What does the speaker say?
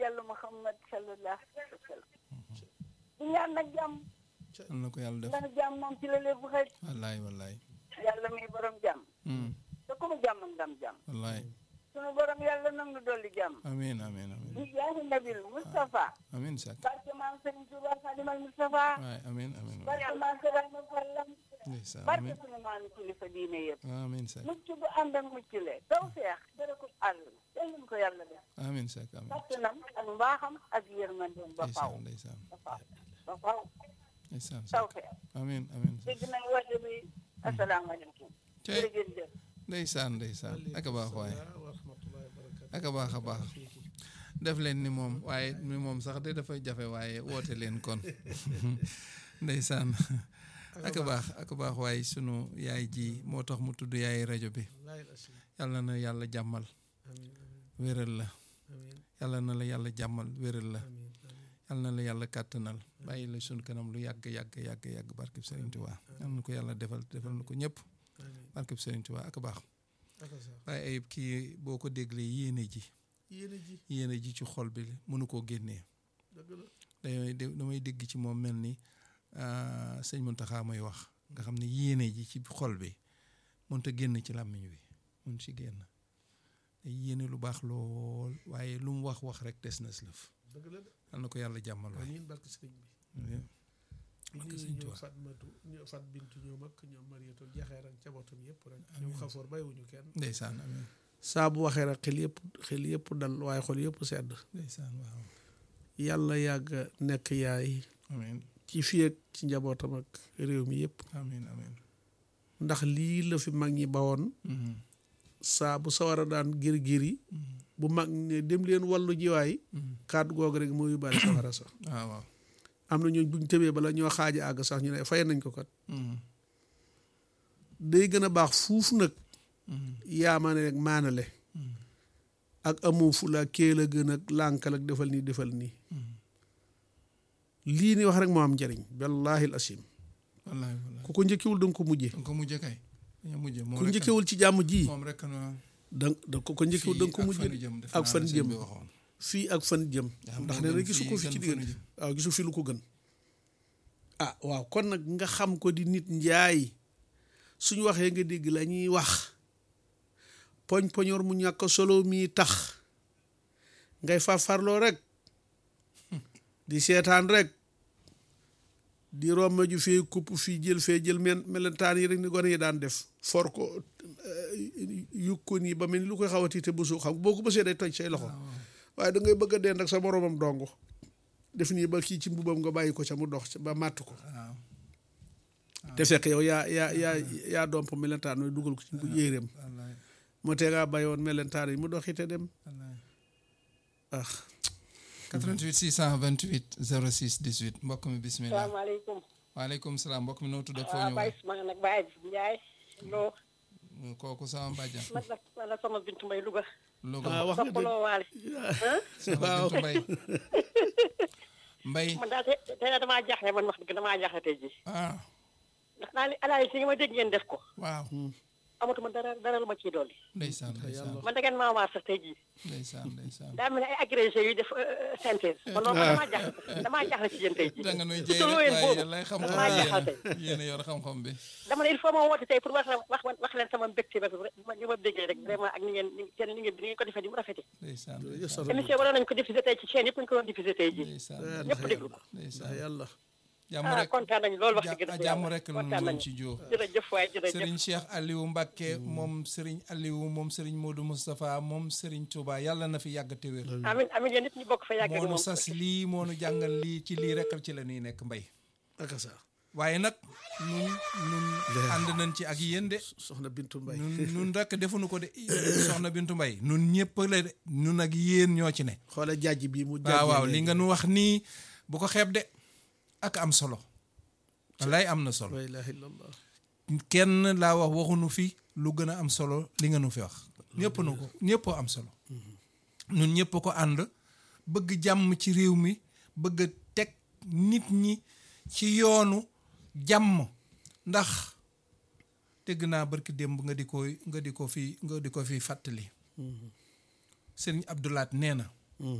yàlla Muhammad sallallahu alayhi wa sallam di ñaan nag jàmm am na ko yàlla def ndax jàmm moom ci la lépp xëj wallaay wallaay yàlla muy borom jàmm Hmm, te ku mu jàmm ndam jàmm wallaay sunu borom yàlla nag nu dolli jàmm amiin amiin amiin di jaahi nabil Moustapha amiin sak barke maam Serigne Touba Xadimal Moustapha waay amiin amiin waay barke maam Serigne Fallam ndeysaan barke amiin sunu maam kilifa diine yëpp amiin sak mucc bu ànd ak mucc le taw feex dara ko àll yal nañu ko yàlla def amiin sak amiin kattanam ak mbaaxam ak yërmandeem ba faw ndeysaan ndeysaan ba faw ba faw ndeysaan taw sak feex amiin amiin sak dégg nañ woote bi asalaamaaleykum Cey. jërëjëf ndeysaan ndeysaan ak a baax waay wa rahmatullahi wa barakatuh ak a baax a baax def leen ni moom waaye ni moom sax de dafay jafe waaye woote leen kon ndeysaan ak a baax ak a baax waaye sunu yaay ji moo tax mu tudd yaay rajo bi wallahi al-asim. yàlla na yàlla jàmmal amiin wéral la amiin yàlla na la yàlla jàmmal wéral la amiin amiin yàlla na la yàlla kàttanal bàyyi la sunu kanam lu yàgg yàgg yàgg yàgg barkeb Sëriñ Tuubaa yàlla na ko yàlla defal defal na ko ñëpp amiin barkeb Sëriñ Tuubaa ak a baax ak sa waaye ayib kii boo ko déglee yéene ji yéen a ji yéene ji ci xol bi mënu koo génnee dëgg la damay dé- damay dégg ci moom mel ni ah, sëñ Muntaxa mooy wax nga xam ne yéene ji ci xol bi mënta génn ci làmmiñ wi mun ci génn te yéene lu baax lool waaye lu mu wax wax rek des na si lëf dëgg la de yal na ko yàlla jàmmal waay amiin barke sëriñ bi barke ñu sëriñ ñoom Tuubaa. Fatmatu ñoom Fat Bintu ñoom ak ñoom Mariatu jaxeer ak cabootam yëpp rek ñoom xafoor bàyyiwuñu kenn ndeysaan amiin saa bu waxee rek xel yëpp xel yëpp dal waaye xol yëpp sedd ndeysaan waaw yàlla yàgg nekk yaay amiin ci fii ak ci njabootam ak réew mi yëpp amiin amiin ndax lii la fi mag ñi bawoon Mhm, saa bu sawara daan gir gir yi mhm, bu mag ne dem leen wàllu jiwaay mhm. kàddu googu rek moo yóbbaale sawara sax waaw waaw am na ñooñ buñ tëbee bala ñoo xaaja àgg sax ñu ne fay nañ ko kat Mhm, day gën a baax fuuf nag mhm, yaamaane rek maanale mhm, ak amoo fula kéel a gën ak lànkal ak defal nii defal nii mhm. lii ni wax rek moo am njëriñ wallahi al asim wallaahi wallaahi ku ko njëkkewul da nga ko mujjee danga ko mujje kay dañoo mujje moom ku rek njëkkewul ci jàmm ji moom rek na da da ko ko njëkkewul da nga ko mujjee ak fan jëm fii ak fan jëm ndax nee na gisu ko fi ci diggante waaw gisu fi lu ko gën ah waaw kon nag nga xam ko di nit njaay suñu waxee nga dégg la ñuy wax poñ poñoor mu ñàkk solo mii tax ngay farfarloo rek di seetaan rek di romb ju fee kupp fii jël fee jël men melentaan yi rek ni gone yi daan def for ko yukk ko nii ba mel ni lu koy xawati te bësu xam boo ko bësee day toj say loxo waaye da ngay bëgg a dend ak sa moromam dong def nii ba kii ci mbubam nga bàyyi ko ca mu dox ca ba màtt ko waaw te fekk yow yaa yaa yaa yaa domp melentaan mooy dugal ko ci bu yéeréem wallaay moo tee ngaa bàyyi woon melentaan yi mu doxite dem wallaay ah 88 628 06 18 mbokk mi bismillah salaamaaleykum waaleykum salaam mbokk mi noo tudd ak foo waaw ñëw Baye maa nag Baye Ndiaye loo kooku sama bàjjan man nag man nag sama bintu mbay Louga Louga ah wax nga dëgg soppaloo waale sama waaw. bintu mbay mbay man daal te tey daal damaa jaaxle man wax dëgg damaa jaaxle tey jii ah ndax naa ni alaay si nga ma dégg ngeen def ko waaw amatuma dara dara lu ma ciy dolli ndeysaan ndeysaan man da ngeen maa waar sax tey jii ndeysaan ndeysaan daa mel ne ay agrégé yu def synthèse man loolu man damaa jaaxle damaa jaaxle ci yéen tey jii da nga nuy jëy te rek yéen waaye boobu yàlla xam-xam damaa jaaxal yéen tey yéen a yor xam-xam bi dama ne il faut ma woote tey pour wax wax wax leen sama mbégte ba ma ñu ma déggee rek vraiment ak ni ngeen ni seen li ngeen ni ngeen ko defee ni mu rafetee ndeysaan Jërëjëf ndeysaan Soxna émission waroon nañu ko diffuser tey ci chaîne yëpp ñu ko doon diffuser tey jii ndeysaan Eh, ñëpp ndax déglu yàlla ko ndeysaan ndax yàlla jàmm ah rek kontaan nañu loolu wax dëgg ja- dëgg jàmm yàlla rek la kontaan ñu nañu ci jóo jërëjëf waay jërëjëf Serigne Cheikh Aliou Mbacke moom Serigne Aliou moom Serigne Modou Moustapha moom Serigne Touba yàlla na fi yàgg te wér amin amin yéen nit ñu bokk fa yàgg moo nu moom sas lii moo nu jàngal lii ci lii rek ci la ñuy nekk mbay ak sa waaye nag nun nun ànd nañ ci ak yéen de soxna Bintu Mbay nun nun rek defuñu ko de soxna Bintu Mbay nun ñëpp la de nun ak yéen ñoo ci ne xoola jàjj bii mu waaw waaw li nga nu wax nii bu ko xeeb de ak am solo wallaay am na solo la ilaha illallah kenn laa wax waxuñu fi lu gën a am solo li nga nu fi wax ñëpp nu ko ñëpp am solo ñun ñëpp ko ànd bëgg jàmm ci réew mi bëgg a teg nit ñi ci yoonu jàmm ndax dégg naa barki démb nga di ko nga di ko fi nga di ko fi fàttali sëriñ Abdoulaat nee na